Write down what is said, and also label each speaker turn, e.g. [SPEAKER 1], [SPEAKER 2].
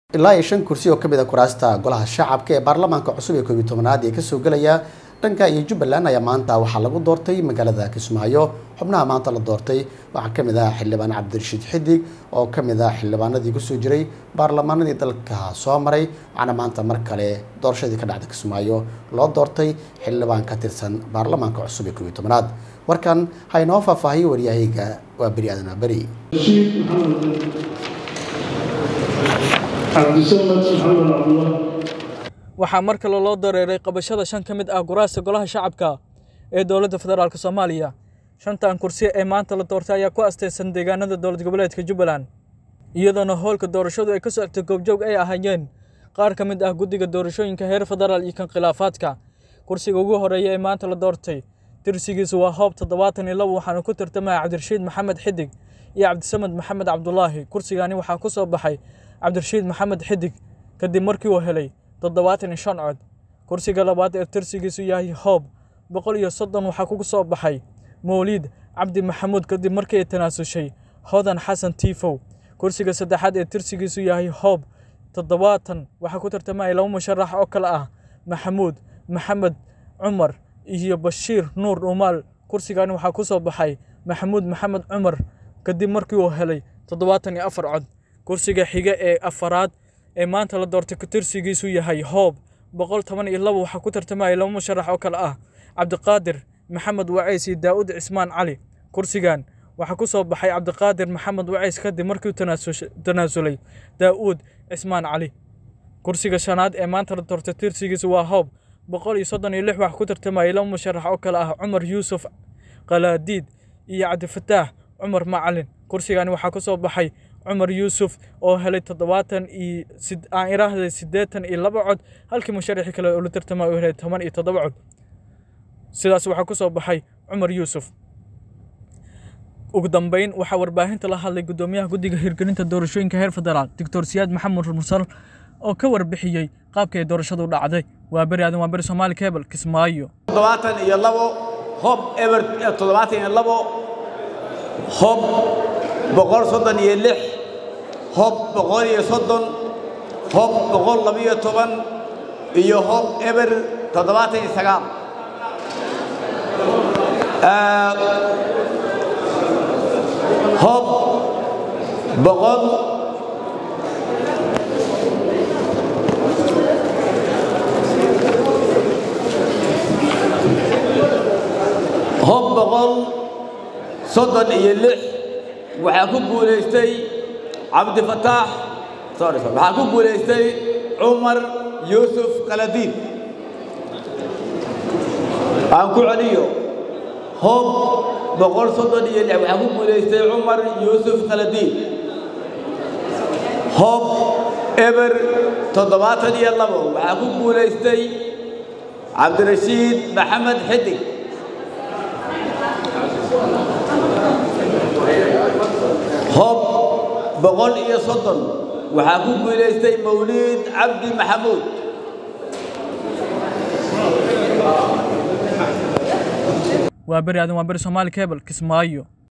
[SPEAKER 1] ilaa iyo shan kursi oo ka mid a kuraasta golaha shacabka ee baarlamaanka cusub ee koobiyi tobanaad ee kasoo gelaya dhanka iyo jubbaland ayaa maanta waxaa lagu doortay magaalada kismaayo xubnaha maanta la doortay waxaa ka mid ah xildhibaan cabdirashiid xidig oo ka mid ah xildhibaanadii kusoo jiray baarlamaanadii dalka soo maray waxaana maanta mar kale doorashadii ka dhacda kismaayo loo doortay xildhibaan ka tirsan baarlamaanka cusub ee koobiyi tobanaad warkan ha inoo faahfaahiyo waryahayga waa beri aadan waa beri
[SPEAKER 2] waxaa mar kale loo dareeray qabashada shan ka mid ah guraasta golaha shacabka ee dowladda federaalk soomaaliya shantan kursi ee maanta la doortay ayaa ku asteysan deegaanada dowlad goboleedka jubbaland iyadoona howlka doorashadu ay ka socotay goobjoog ay ahaayeen qaar ka mid ah guddiga doorashooyinka heer federaal iyo kan khilaafaadka kursiga ugu horeeya ee maanta la doortay tirsigiisu waa hoob toddobaatan iyo labo waxaana ku tartamaya cabdirashiid maxamed xidig iyo cabdisamed maxamed cabdulaahi kursigani waxaa ku soo baxay cabdirashiid maxamed xidig kadib markii uu helay toddobaatan iyo shan cod kursiga labaad ee tirsigiisu yahay hoob boqol iyo soddon waxaa kugu soo baxay mawliid cabdi maxamuud kadib markii ay tanaasushay hodan xasan tiifow kursiga saddexaad ee tirsigiisu yahay hoob toddobaatan waxaa ku tartamaya laba musharax oo kale ah maxamuud maxamed cumar iyo bashiir nuur dhuumaal kursigani waxaa ku soo baxay maxamuud maxamed cumar kadib markii uu helay toddobaatan iyo afar cod kursiga xiga ee afaraad ee maanta la doortay tirsigiisu yahay hoob boqol toban iyo labo waxaa ku tartamaya laba musharax oo kale ah cabdiqaadir maxamed waceys iyo daa'uud cismaan cali kursigan waxaa ku soo baxay cabdiqaadir maxamed waceys kadib markii tanaasulay daa'uud cismaan cali kursiga shanaad ee maanta la doortay tirsigiisu waa hoob boqol iyo soddon iyo lix waxaa ku tartamaya laba musharax oo kale ah cumar yuusuf qalaadiid iyo cabdifataax cumar macalin kursigani waxaa ku soo baxay cumar yuusuf oo helay toddobaatan iyo aan iraahday siddeetan iyo laba cod halkii musharaxii kale oo la tartamay uu helay toban iyo toddoba cod sidaas waxaa ku soo baxay cumar yuusuf ugu dambeyn waxaa warbaahinta la hadlay guddoomiyaha guddiga hirgelinta doorashooyinka heer federaal doctor siyaad maxamed mursal oo ka warbixiyey qaabka ay doorashadu dhacday waa beri aadan waa beri soomaali cable kismaayo
[SPEAKER 3] toddobaatan iyo labo hob eber toddobaatan iyo labo hob boqol soddon iyo lix hob boqol iyo soddon hob boqol labiyo toban iyo hob eber toddobaatan iyo sagaal hob boqol hob boqol soddon iyo lix waxaa ku guulaystay cabdifataax waxaa ku guulaystay cumar yuusuf qaladiin aan ku celiyo hob boqol soddon iyo lix waxaa ku guulaystay cumar yuusuf qaladiin hob eber toddobaatan iyo labo waxaa ku guulaystay cabdirashiid maxamed xidig hob boqol iyo soddon waxaa ku guulaystay mawliid cabdi maxamuud
[SPEAKER 2] waa beri aadan waa beri soomaali cable kismaayo